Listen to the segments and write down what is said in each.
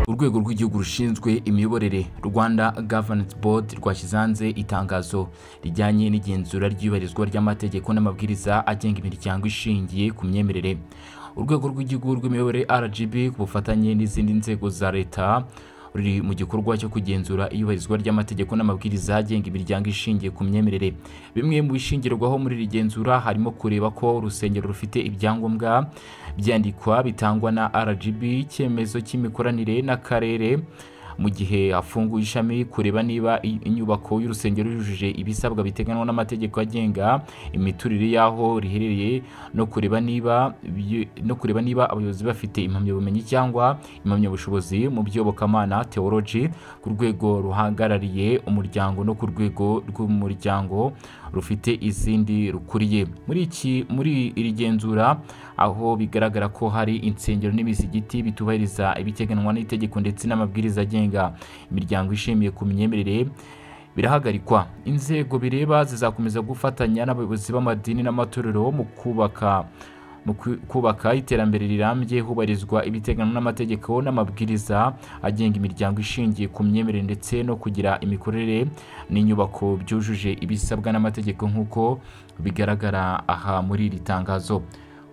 urwego rw'igihugu rushinzwe imiyoborere rwanda gavanance board rwashyize hanze itangazo rijyanye n'igenzura ry'iyubahirizwa ry'amategeko n'amabwiriza agenga imiryango ishingiye ku myemerere urwego rw'igihugu rw'imiyoborere rgb ku bufatanye n'izindi nzego za leta ruri mu gikorwa cyo kugenzura iyubahirizwa ry'amategeko n'amabwiriza agenga imiryango ishingiye ku myemerere bimwe mu bishingirwaho muri iri genzura harimo kureba ko urusengero rufite ibyangombwa byandikwa bitangwa na rgb icyemezo cy'imikoranire n'akarere mu gihe hafunguye ishami kureba niba inyubako y'urusengero yujuje ibisabwa biteganywa n'amategeko agenga imiturire y'aho riherereye no kureba niba no kureba niba abayobozi bafite impamyabumenyi cyangwa impamyabushobozi mu by'iyobokamana teology ku rwego ruhagarariye umuryango no ku rwego rw'umuryango rufite izindi rukuriye muri iki muri iri genzura aho bigaragara ko hari insengero n'imisigiti bitubahiriza ibiteganywa n'itegeko ndetse n'amabwiriza agenga imiryango ishimiye ku myemerere birahagarikwa inzego bireba zizakomeza gufatanya n'abayobozi b'amadini n'amatorero mu kubaka mu kubaka iterambere rirambye hubahirizwa ibiteganywa n'amategeko n'amabwiriza agenga imiryango ishingiye ku myemerere ndetse no kugira imikorere n'inyubako byujuje ibisabwa n'amategeko nk'uko bigaragara aha muri iri tangazo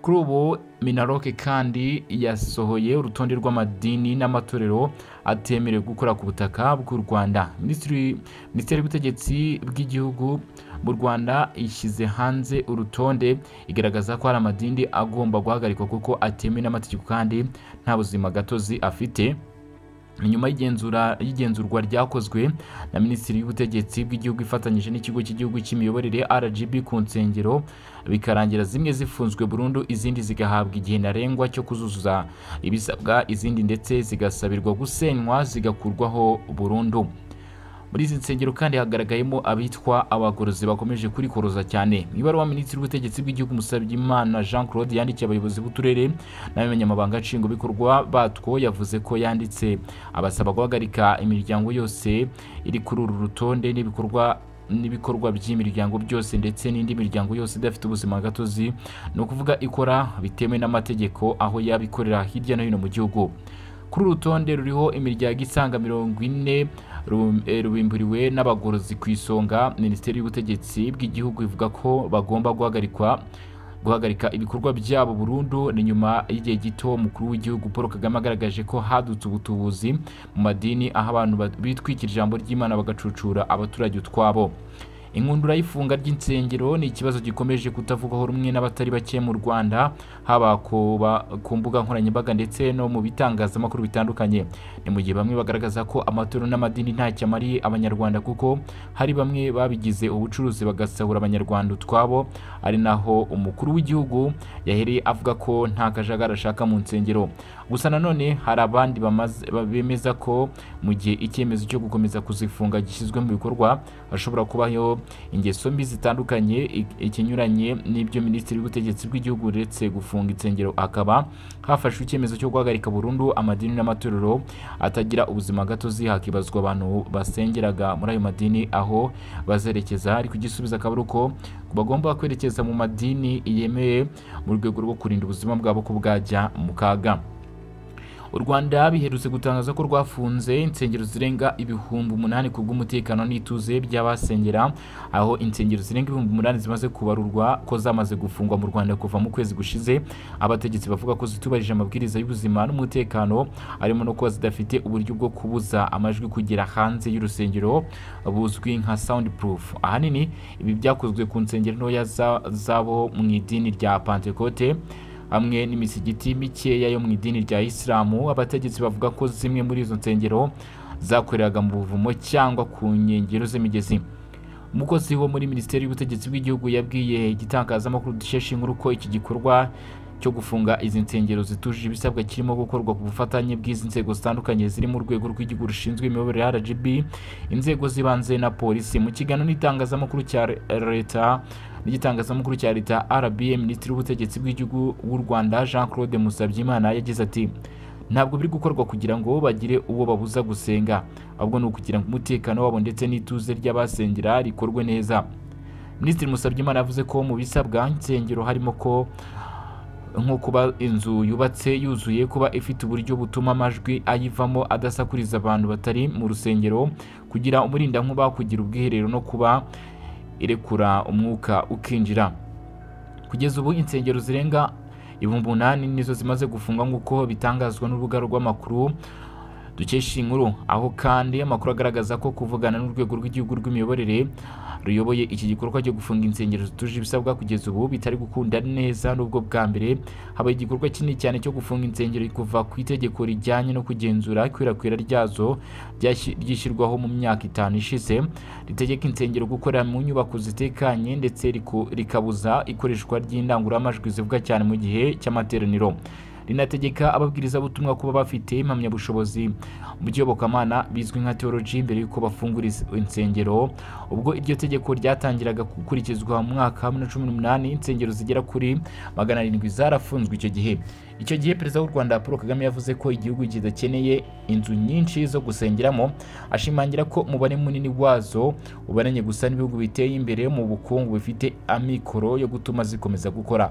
kuri ubu minaroke kandi yasohoye urutonde rw'amadini n'amatorero atemerewe gukora ku butaka bw'u rwanda minisiteri y'ubutegetsi bw'igihugu mu rwanda ishyize hanze urutonde igaragaza ko hari amadini agomba guhagarikwa kuko atemewe n'amategeko kandi nta buzima gatozi afite nyuma y'igenzurwa ryakozwe na minisitiri y'ubutegetsi bw'igihugu ifatanyije n'ikigo cy'igihugu cy'imiyoborere rgb ku nsengero bikarangira zimwe zifunzwe burundu izindi zigahabwa igihe ntarengwa cyo kuzuza ibisabwa izindi ndetse zigasabirwa gusenywa zigakurwaho burundu muri izi nsengero kandi hagaragayemo abitwa abagorozi bakomeje kurikoroza cyane mu ibaruwa minisitiri w'ubutegetsi bw'igihugu musabyimana jean claude yandikiye abayobozi b'uturere n'abanyamabanga nshingwabikorwa batwo yavuze ko yanditse abasaba guhagarika imiryango yose iri kuri uru rutonde n'ibikorwa n'ibikorwa by'imiryango byose ndetse n'indi miryango yose idafite ubuzima gatozi ni ukuvuga ikora bitemewe n'amategeko aho yabikorera hirya no hino mu gihugu kuri uru rutonde ruriho imiryango isanga mirongo ine rubimburiwe n'abagorozi ku isonga minisiteri y'ubutegetsi bw'igihugu ivuga ko bagomba guhagarikwa guhagarika ibikorwa byabo burundu ni nyuma y'igihe gito umukuru w'igihugu paul kagame agaragaje ko hadutse ubutubuzi mu madini aho abantu bitwikira ijambo ry'imana bagacucura abaturage utwabo inkundura y'ifunga ry'insengero ni ikibazo gikomeje kutavugwaho rumwe n'abatari bake mu rwanda haba ku mbuga nkoranyambaga ndetse no mu bitangazamakuru bitandukanye ni mu gihe bamwe bagaragaza ko amatorero n'amadini ntacyo amariye abanyarwanda kuko hari bamwe babigize ubucuruzi bagasahura abanyarwanda utwabo ari naho umukuru w'igihugu yahereye avuga ko nta kajagari ashaka mu nsengero gusa nanone hari abandi bemeza ko mu gihe icyemezo cyo gukomeza kuzifunga gishyizwe mu bikorwa hashobora kubaho ingeso mbi zitandukanye ikinyuranye n'ibyo minisitiri w'ubutegetsi bw'igihugu uretse gufunga insengero akaba hafashwe icyemezo cyo guhagarika burundu amadini n'amatorero atagira ubuzima gatozi hakibazwa abantu basengeraga muri ayo madini aho bazerekeza ariko igisubizo akaba ari uko bagomba kwerekeza mu madini yemeye mu rwego rwo kurinda ubuzima bwabo ko bwajya mu kaga u rwanda biherutse gutangaza ko rwafunze insengero zirenga ibihumbi umunani ku bw'umutekano n'ituze by'abasengera aho insengero zirenga ibihumbi umunani zimaze kubarurwa ko zamaze gufungwa mu rwanda kuva mu kwezi gushize abategetsi bavuga ko zitubahirije amabwiriza y'ubuzima n'umutekano harimo no kuba zidafite uburyo bwo kubuza amajwi kugera hanze y'urusengero buzwi nka sound proof ahanini ibi byakozwe ku nsengero ntoya zabo mu idini rya pantekote hamwe n'imisigiti mikeya yo mu idini rya isilamu abategetsi bavuga ko zimwe muri izo nsengero zakoreraga mu buvumo cyangwa ku nkengero z'imigezi umukozi wo muri minisiteri y'ubutegetsi bw'igihugu yabwiye igitangazamakuru dukesha inkuru ko iki gikorwa cyo gufunga izi nsengero zitujuje ibisabwa kirimo gukorwa ku bufatanye bw'izi nzego zitandukanye ziri mu rwego rw'igihugu rushinzwe imiyoborere rgb inzego z'ibanze na polisi mu kiganiro n'itangazamakuru cya leta n'igitangazamakuru cya leta rba minisitiri w'ubutegetsi bw'igihugu w'u rwanda jean claude musabyimana yagize ati ntabwo biri gukorwa kugira ngo bagire uwo babuza gusenga ahubwo ni ukugira ngo umutekano wabo ndetse n'ituze ry'abasengera rikorwe neza minisitiri musabyimana yavuze ko mu bisabwa insengero harimo ko nko kuba inzu yubatse yuzuye kuba ifite uburyo butuma amajwi ayivamo adasakuriza abantu batari mu rusengero kugira umurindankuba kugira ubwiherero no kuba irekura umwuka ukinjira kugeza ubu insengero zirenga ibihumbi umunani nizo zimaze gufungwa nk'uko bitangazwa n'urubuga rw'amakuru dukesha inkuru aho kandi amakuru agaragaza ko kuvugana n'urwego rw'igihugu rw'imiyoborere ruyoboye iki gikorwa cyo gufunga insengero zituje ibisabwa kugeza ubu bitari gukunda neza n'ubwo bwa mbere habaye igikorwa kinini cyane cyo gufunga insengero kuva ku itegeko rijyanye no kugenzura ikwirakwira ryazo ryashyi- ryishyirwaho mu myaka itanu ishize ritegeka insengero gukorera mu nyubako zitekanye ndetse riku- rikabuza ikoreshwa ry'indangururamajwi zivuga cyane mu gihe cy'amateraniro rinategeka ababwirizabutumwa kuba bafite impamyabushobozi mu by'iyobokamana bizwi nka teoloji mbere y'uko bafungura is- insengero ubwo iryo tegeko ryatangiraga gukurikizwa mu mwaka wa 2018 insengero zigera kuri magana arindwi zarafunzwe icyo gihe icyo gihe perezida w'u rwanda paul kagame yavuze ko igihugu kidakeneye inzu nyinshi zo gusengeramo ashimangira ko umubare munini wazo ubaranye gusa n'ibihugu biteye imbere mu bukungu bifite amikoro yo gutuma zikomeza gukora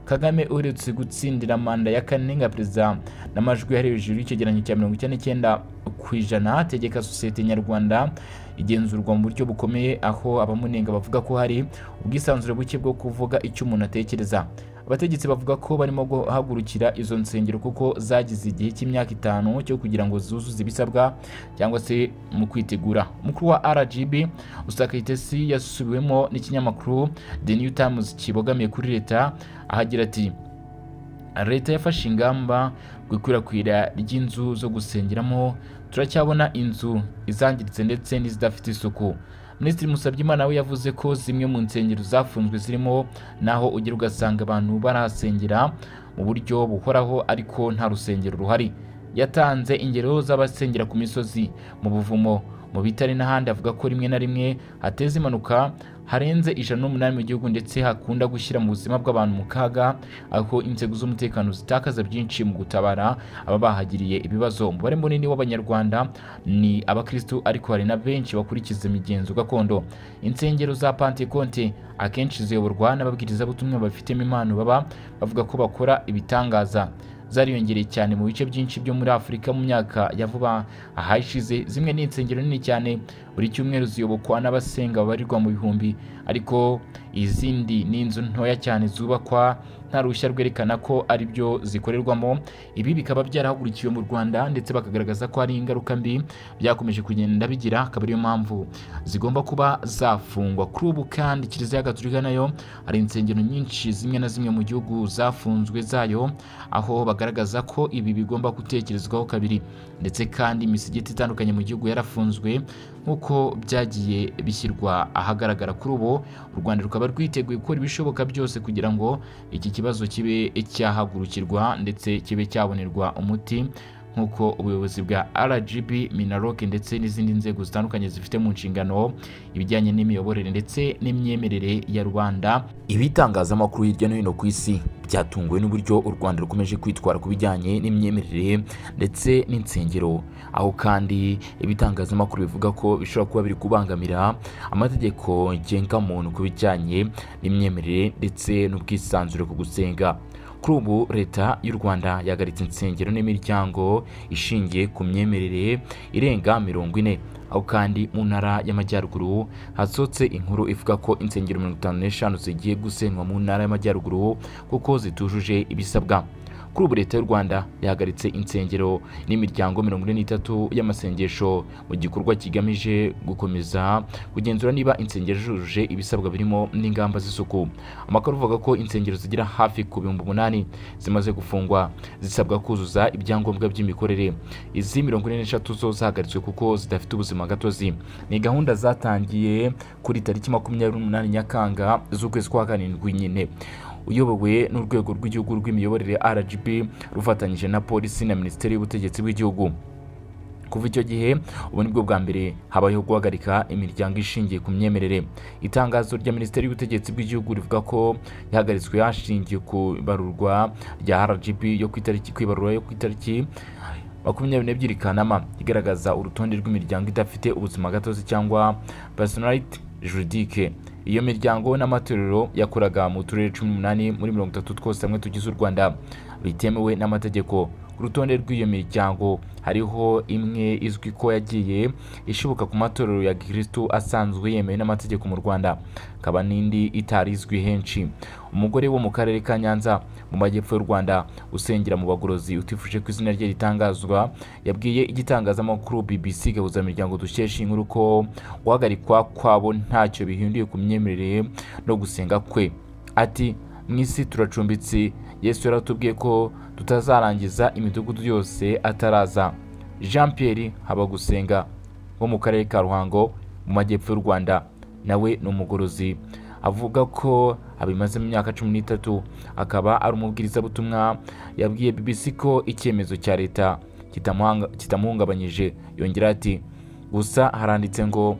kagame uherutse gutsindira manda ya kane nka perezida n'amajwi yari hejuru y'icyegeranyo cya mirongo icyenda n'icyenda ku ijana ategeka sosiyete nyarwanda igenzurwa mu buryo bukomeye aho abamunenga bavuga ko hari ubwisanzure buke bwo kuvuga icyo umuntu atekereza abategetsi bavuga ko barimo guhagurukira izo nsengero kuko zagize igihe cy'imyaka itanu cyo kugira ngo zuzuze ibisabwa cyangwa se mu kwitegura umukuru wa rgb usaka itesi yasubiwemo n'ikinyamakuru the new times kibogamiye kuri leta ahagira ati leta yafashe ingamba ku ikwirakwira ry'inzu zo gusengeramo turacyabona inzu izangiritse ndetse n'izidafite isuku minisitiri musabyimana we yavuze ko zimwe mu nsengero zafunzwe zirimo naho ugera ugasanga abantu barahasengera mu buryo buhoraho ariko nta rusengero ruhari yatanze ingero z'abasengera ku misozi mu buvumo mu bitare n'ahandi avuga ko rimwe na rimwe hateza impanuka harenze ijana n'umunani mu gihugu ndetse hakunda gushyira mu buzima bw'abantu mu kaga aho inzego z'umutekano zitakaza byinshi mu gutabara aba bahagiriye ibibazo umubare munini w'abanyarwanda ni abakristu ariko hari na benshi bakurikiza imigenzo gakondo insengero za pantekonte akenshi ziyoborwa n'ababwirizabutumwa babifitemo impano baba bavuga ko bakora ibitangaza zariyongereye cyane mu bice byinshi byo muri afurika mu myaka ya vuba aha ishize zimwe ni insengero nini cyane buri cyumweru ziyobokwa n'abasenga babarirwa mu bihumbi ariko izindi ni inzu ntoya cyane zubakwa nta ruhushya rwerekana ko ari byo zikorerwamo ibi bikaba byarahagurikiwe mu rwanda ndetse bakagaragaza ko hari ingaruka mbi byakomeje kugenda bigira akaba ariyo mpamvu zigomba kuba zafungwa kuri ubu kandi kiliziya gaturika nayo hari insengero nyinshi zimwe na zimwe mu gihugu zafunzwe zayo aho bagaragaza ko ibi bigomba gutekerezwaho kabiri ndetse kandi imisigiti itandukanye mu gihugu yarafunzwe nk'uko byagiye bishyirwa ahagaragara kuri ubu u rwanda rukaba rwiteguye gukora ibishoboka byose kugira ngo iki kibazo kibe cyahagurukirwa ndetse kibe cyabonerwa umuti nk'uko ubuyobozi bwa rgb minaloc ndetse n'izindi nzego zitandukanye zifite mu nshingano ibijyanye n'imiyoborere ndetse n'imyemerere ya rubanda ibitangazamakuru hirya no hino ku isi byatunguwe n'uburyo u rwanda rukomeje kwitwara ku bijyanye n'imyemerere ndetse n'insengero aho kandi ibitangazamakuru bivuga ko bishobora kuba biri kubangamira amategeko ngengamuntu ku bijyanye n'imyemerere ndetse n'ubwisanzure ku gusenga kuri ubu leta y'u rwanda yahagaritse insengero n'imiryango ishingiye ku myemerere irenga mirongo ine aho kandi mu ntara y'amajyaruguru hasohotse inkuru ivuga ko insengero mirongo itanu n'eshanu zigiye gusenywa mu ntara y'amajyaruguru kuko zitujuje ibisabwa kuri ubu leta y'u rwanda yahagaritse insengero n'imiryango mirongo ine n'itatu y'amasengesho mu gikorwa kigamije gukomeza kugenzura niba insengero zujuje ibisabwa birimo n'ingamba z'isuku amakuru avuga ko insengero zigera hafi ku bihumbi umunani zimaze gufungwa zisabwa kuzuza ibyangombwa by'imikorere izi mirongo ine n'eshatu zo zahagaritswe kuko zidafite ubuzima gatozi ni gahunda zatangiye kuri tariki makumyabiri n'umunani nyakanga z'ukwezi kwa karindwi nyine uyobowe n'urwego rw'igihugu rw'imiyoborere rgb rufatanyije na polisi na minisiteri y'ubutegetsi bw'igihugu kuva icyo gihe ubu nibwo bwa mbere habayeho guhagarika imiryango ishingiye ku myemerere itangazo rya minisiteri y'ubutegetsi bw'igihugu rivuga ko yahagaritswe hashingiye ku ibarurwa rya rgb yo ku itariki ku ibarura yo ku itariki makumyabiri n'ebyiri kanama igaragaza urutonde rw'imiryango idafite ubuzima gatozi cyangwa personalite juridique iyo miryango n'amatorero yakoraga mu turere cumi n'umunani muri mirongo itatu twose hamwe tugize u rwanda bitemewe n'amategeko ku rutonde rw'iyo miryango hariho imwe izwi ko yagiye ishibuka ku matorero ya gikirisitu asanzwe yemewe n'amategeko mu rwanda hakaba n'indi itari izwi henshi umugore wo mu karere ka nyanza mu majyepfo y'u rwanda usengera mu bagorozi utifuje ko izina rye ritangazwa yabwiye igitangazamakuru bbc miryango dukesha inkuru ko guhagarikwa kwabo ntacyo bihinduye ku myemerere no gusenga kwe ati mu isi turacumbitse yesu yaratubwiye ko tutazarangiza imidugudu yose ataraza jean pierre habagusenga wo mu karere ka ruhango mu majyepfo y'u rwanda nawe ni umugorozi avuga ko abimazemo imyaka cumi n'itatu akaba ari umubwirizabutumwa yabwiye bbc ko icyemezo cya leta kitamuhanga- kitamuhungabanyije yongera ati gusa haranditse ngo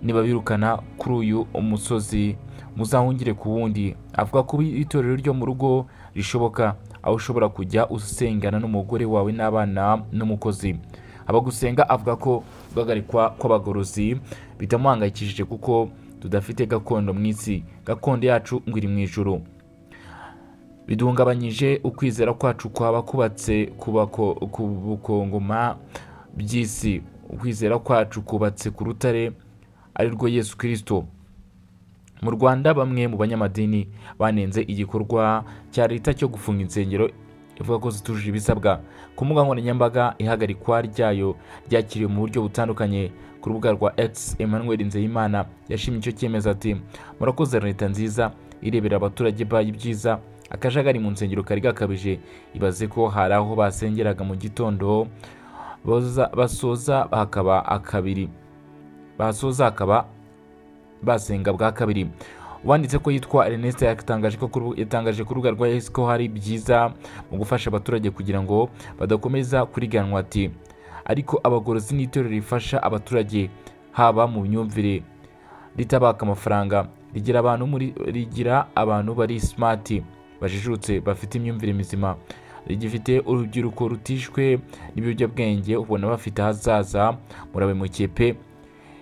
nibabirukana kuri uyu umusozi muzahungire ku wundi avuga ko itorero ryo mu rugo rishoboka aho ushobora kujya usengana n'umugore wawe n'abana n'umukozi abagusenga avuga ko guhagarikwa kw'abagorozi bitamuhangayikishije kuko tudafite gakondo mu isi gakondo yacu ngo iri mu ijuru biduhungabanyije ukwizera kwacu kwaba kubatse kubako ku bukongoma by'isi ukwizera kwacu kubatse ku rutare ari rwo yesu kirisito mu rwanda bamwe mu banyamadini banenze igikorwa cya leta cyo gufunga insengero ivuga ko zitujuje ibisabwa ku mbuga nkoranyambaga ihagarikwa ryayo ryakiriwe mu buryo butandukanye ku rubuga rwa x emmanuel nzeyimana yashimye icyo cyemezo ati murakoze leta nziza irebera abaturage bayo ibyiza akajagari mu nsengero kari gakabije ibaze ko hari aho basengeraga mu gitondo boza- basoza hakaba akabiri basoza hakaba basenga bwa kabiri uwanditse ko yitwa Ernest yatangaje ko kuru- yatangaje ku rubuga rwa X ko hari byiza mu gufasha abaturage kugira ngo badakomeza kuriganwa ati ariko abagorozi n'itorero rifasha abaturage haba mu myumvire ritabaka amafaranga rigira abantu muri rigira abantu bari smart bajijutse bafite imyumvire mizima rigifite urubyiruko rutishwe n'ibiyobyabwenge ubona bafite ahazaza murabemukiye pe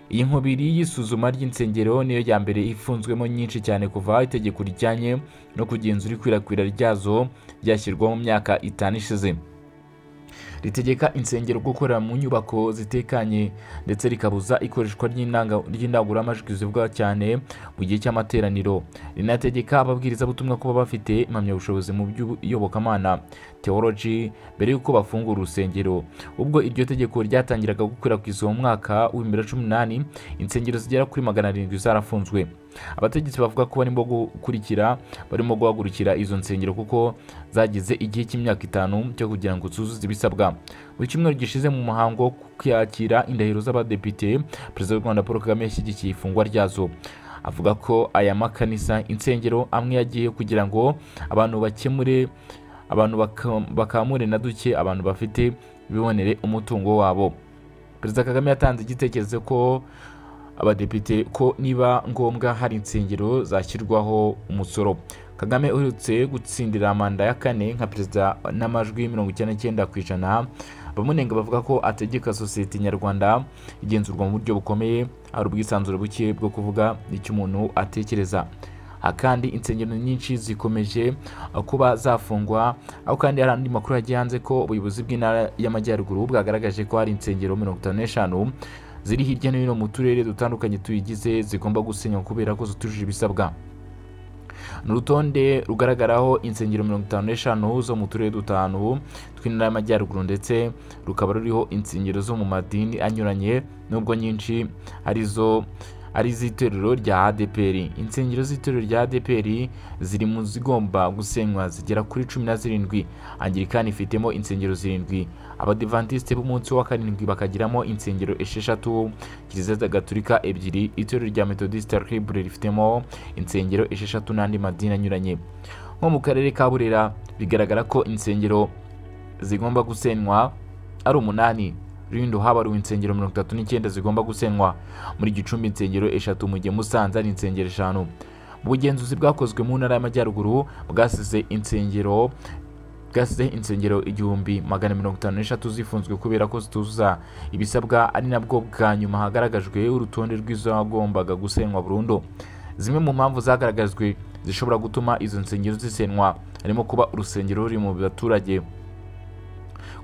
iyi nkubiri y'isuzuma ry'insengero niyo ya mbere ifunzwemo nyinshi cyane kuva itegeko rijyanye no kugenzura ikwirakwira ryazo ryashyirwaho mu myaka itanu ishize ritegeka insengero gukorera mu nyubako zitekanye ndetse rikabuza ikoreshwa ry'indanga- ry'indangururamajwi zivugwa cyane mu gihe cy'amateraniro rinategeka ababwirizabutumwa kuba bafite impamyabushobozi mu by'iyobokamana teology mbere y'uko bafungura urusengero ubwo iryo tegeko ryatangiraga gukwirakwizwa mu mwaka wa 2018 insengero zigera kuri magana arindwi zarafunzwe abategetsi bavuga ko barimo gukurikira barimo guhagurukira izo nsengero kuko zagize igihe cy'imyaka itanu cyo kugira ngo zuzuze ibisabwa mu cyumweru gishize mu muhango wo kwakira indahiro z'abadepite perezida w'u rwanda paul kagame yashyigikiye ifungwa ryazo avuga ko aya makanisa insengero amwe yagiye kugira ngo abantu bakemure abantu baka- bakamure na duke abantu bafite bibonere umutungo wabo perezida kagame yatanze igitekerezo ko abadepite ko niba ngombwa hari insengero zashyirwaho umusoro kagame uherutse gutsindira manda ya kane nka perezida n'amajwi mirongo icyenda n'icyenda ku ijana abamunenga bavuga ko ategeka sosiyete nyarwanda igenzurwa mu buryo bukomeye hari ubwisanzure buke bwo kuvuga icyo umuntu atekereza aha kandi insengero nyinshi zikomeje kuba zafungwa aho kandi hari andi makuru yagiye hanze ko ubuyobozi bw'intara y'amajyaruguru bwagaragaje ko hari insengero mirongo itanu n'eshanu ziri hirya no hino mu turere dutandukanye tuyigize zigomba gusenywa kubera ko zitujuje ibisabwa ni urutonde rugaragaraho insengero mirongo itanu n'eshanu zo mu turere dutanu tw'intara y'amajyaruguru ndetse rukaba ruriho insengero zo mu madini anyuranye nubwo nyinshi arizo ari iz'itorero rya adeperi insengero z'itorero rya adeperi ziri mu zigomba gusenywa zigera kuri cumi na zirindwi angirikani ifitemo insengero zirindwi abadivantisite b'umunsi wa karindwi bakagiramo insengero esheshatu kiliziya gaturika ebyiri itorero rya metodisite libre rifitemo insengero esheshatu n'andi madini anyuranye nko mu karere ka burera bigaragara ko insengero zigomba gusenywa ari umunani rindo habaruwe insengero mirongo itatu n'icyenda zigomba gusenywa muri gicumbi insengero eshatu mu gihe musanze ari insengero eshanu mu bugenzuzi bwakozwe mu ntara y'amajyaruguru bwasize insengero bwasize insengero igihumbi magana mirongo itanu n'eshatu zifunzwe kubera ko zituzuza ibisabwa ari nabwo bwa nyuma hagaragajwe urutonde rw'izagombaga gusenywa burundu zimwe mu mpamvu zagaragajwe zishobora gutuma izo nsengero zisenwa harimo kuba urusengero ruri mu baturage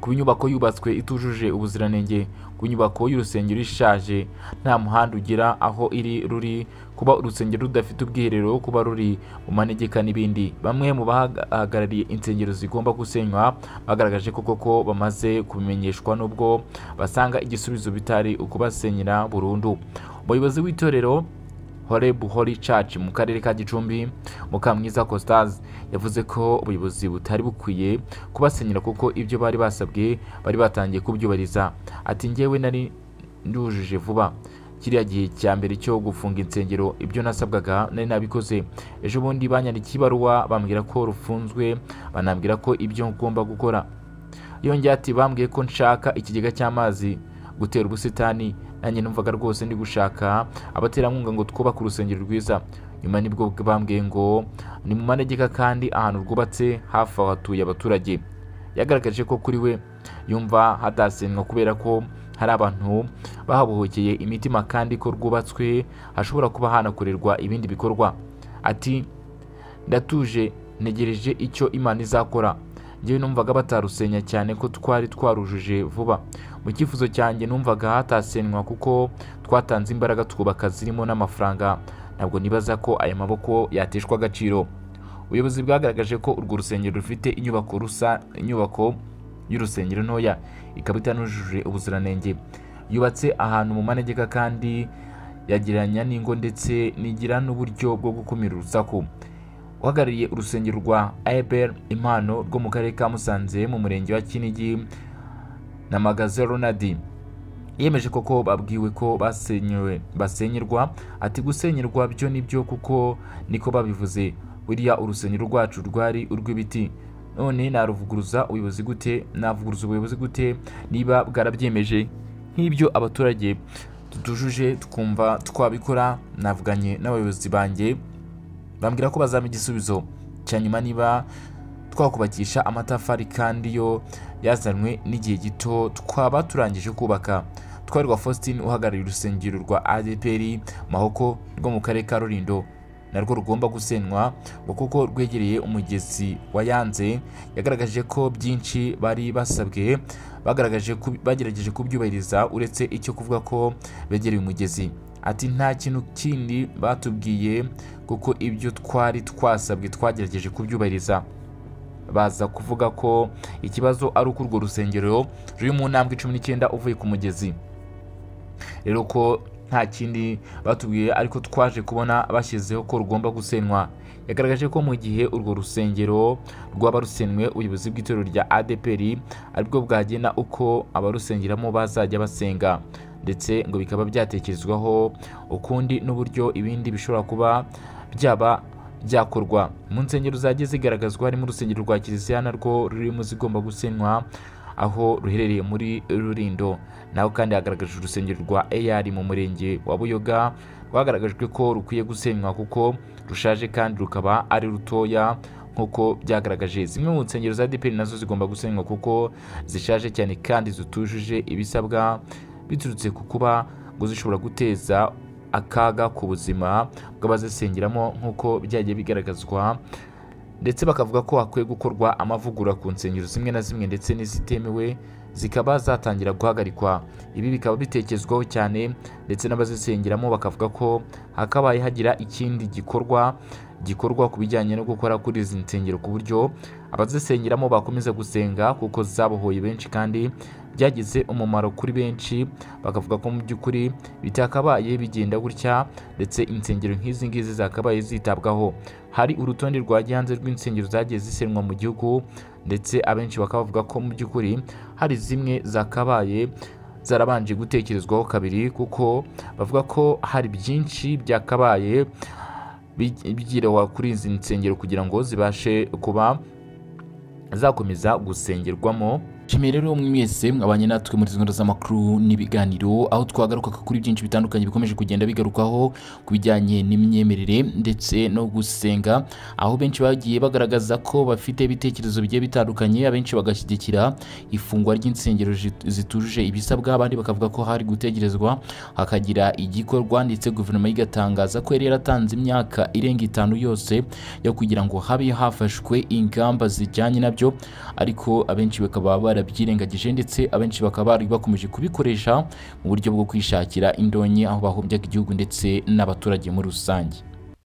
kuba inyubako yubatswe itujuje ubuziranenge ku nyubako y'urusengero ishaje nta muhanda ugera aho iri ruri kuba urusengero rudafite ubwiherero kuba ruri mu manegeka n'ibindi bamwe mu bahagarariye insengero zigomba gusenywa bagaragaje ko koko bamaze kubimenyeshwa n'ubwo basanga igisubizo bitari ukubasenyera burundu umuyobozi w'itorero Horeb Holy Church mu karere ka Gicumbi Mukamwiza Costas yavuze ko ubuyobozi butari bukwiye kubasenyera kuko ibyo bari basabwe bari batangiye kubyubahiriza ati njyewe nari ndujuje vuba kiriya gihe cya mbere cyo gufunga insengero ibyo nasabwaga nari nabikoze ejo bundi banyandikiye ibaruwa bambwira ko rufunzwe banambwira ko ibyo ngomba gukora yongeye ati bambwiye ko nshaka ikigega cy'amazi gutera ubusitani nanjye numvaga rwose ndi gushaka abaterankunga ngo twubake urusengero rwiza nyuma nibwo bambwiye ngo ni mu manegeka kandi ahantu rwubatse hafi aho hatuye abaturage yagaragaje ko kuri we yumva hadasenwa kubera ko hari abantu bahabohokeye imitima kandi ko rwubatswe hashobora kuba hanakorerwa ibindi bikorwa ati ndatuje ntegereje icyo imana izakora njyewe numvaga batarusenya cyane ko twari twarujuje vuba mu cyifuzo cyanjye numvaga hatasenywa kuko twatanze imbaraga twubaka zirimo n'amafaranga ntabwo nibaza ko aya maboko yateshwa agaciro ubuyobozi bwagaragaje ko urwo rusengero rufite inyubako rusa inyubako y'urusengero ntoya ikaba itanujuje ubuziranenge yubatse ahantu mu manegeka kandi yagereranya n'ingo ndetse nigira n'uburyo bwo gukumira urusaku uhagarariye urusengero rwa eber impano rwo mu karere ka musanze mu murenge wa kinigi na magaze ronadi yemeje koko babwiwe ko basenyewe basenyerwa ati gusenyerwa byo nibyo kuko niko babivuze buriya urusengero rwacu rwari urw'ibiti none naruvuguruza ubuyobozi gute navuguruza ubuyobozi gute niba bwarabyemeje nk'ibyo abaturage tutujuje twumva twabikora navuganye n'abayobozi banjye bambwira ko bazampa igisubizo cya nyuma niba twakubakisha amatafari kandi yo yazanwe n'igihe gito twaba turangije kubaka twarwa faustin uhagarariye urusengero rwa adeperi mahoko rwo mu karere ka rurindo narwo rugomba gusenywa ngo kuko rwegereye umugezi wa yanze yagaragaje ko byinshi bari basabwe bagaragaje bagerageje kubyubahiriza uretse icyo kuvuga ko begereye umugezi ati nta kintu kindi batubwiye kuko ibyo twari twasabwe twagerageje kubyubahiriza baza kuvuga ko ikibazo ari uko urwo rusengero ruri mu ntambwe cumi n'icyenda uvuye ku mugezi rero ko nta kindi batubwiye ariko twaje kubona bashyizeho ko rugomba gusenywa yagaragaje ko mu gihe urwo rusengero rwaba rusenwe ubuyobozi bw'itorero rya adeperi aribwo bwagena uko abarusengeramo bazajya basenga ndetse ngo bikaba byatekerezwaho ukundi n'uburyo ibindi bishobora kuba byaba byakorwa mu nsengero zagiye zigaragazwa harimo urusengero rwa kiliziya narwo rurimo zigomba gusenywa aho ruherereye muri rurindo naho kandi hagaragajwe urusengero rwa eyari mu murenge wa buyoga rwagaragajwe ko rukwiye gusenywa kuko rushaje kandi rukaba ari rutoya nk'uko byagaragaje zimwe mu nsengero za dpr nazo zigomba gusenywa kuko zishaje cyane kandi zitujuje ibisabwa biturutse ku kuba ngo zishobora guteza akaga ku buzima bw'abazisengeramo nk'uko byagiye bigaragazwa ndetse bakavuga ko hakwiye gukorwa amavugurura ku nsengero zimwe na zimwe ndetse n'izitemewe zikaba zatangira guhagarikwa ibi bikaba bitekezwaho cyane ndetse n'abazisengeramo bakavuga ko hakabaye hagira ikindi gikorwa gikorwa ku bijyanye no gukora kuri izi nsengero ku buryo abazisengeramo bakomeza gusenga kuko zabohoye benshi kandi byagize umumaro kuri benshi bakavuga ko mu by'ukuri bitakabaye bigenda gutya ndetse insengero nk'izi ngizi zakabaye zitabwaho hari urutonde rwa gihanze rw'insengero zagiye zisenwa mu gihugu ndetse abenshi bakaba bavuga ko mu by'ukuri hari zimwe zakabaye zarabanje gutekerezwaho kabiri kuko bavuga ko hari byinshi byakabaye bigirawa kuri izi nsengero kugira ngo zibashe kuba zakomeza gusengerwamo nshimiye rero mwe mwese mwabanye natwe muri izi nkuru z'amakuru n'ibiganiro aho twagarukaga kuri byinshi bitandukanye bikomeje kugenda bigarukaho ku bijyanye n'imyemerere ndetse no gusenga aho benshi bagiye bagaragaza ko bafite ibitekerezo bigiye bitandukanye abenshi bagashyigikira ifungwa ry'insengero zit- zitujuje ibisabwa abandi bakavuga ko hari gutegerezwa hakagira igikorwa ndetse guverinoma igatangaza ko yari yaratanze imyaka irenga itanu yose yo kugira ngo habe hafashwe ingamba zijyanye nabyo ariko abenshi bakaba barabyirengagije ndetse abenshi bakaba bari bakomeje kubikoresha mu buryo bwo kwishakira indonke aho bahombyaga igihugu ndetse n'abaturage muri rusange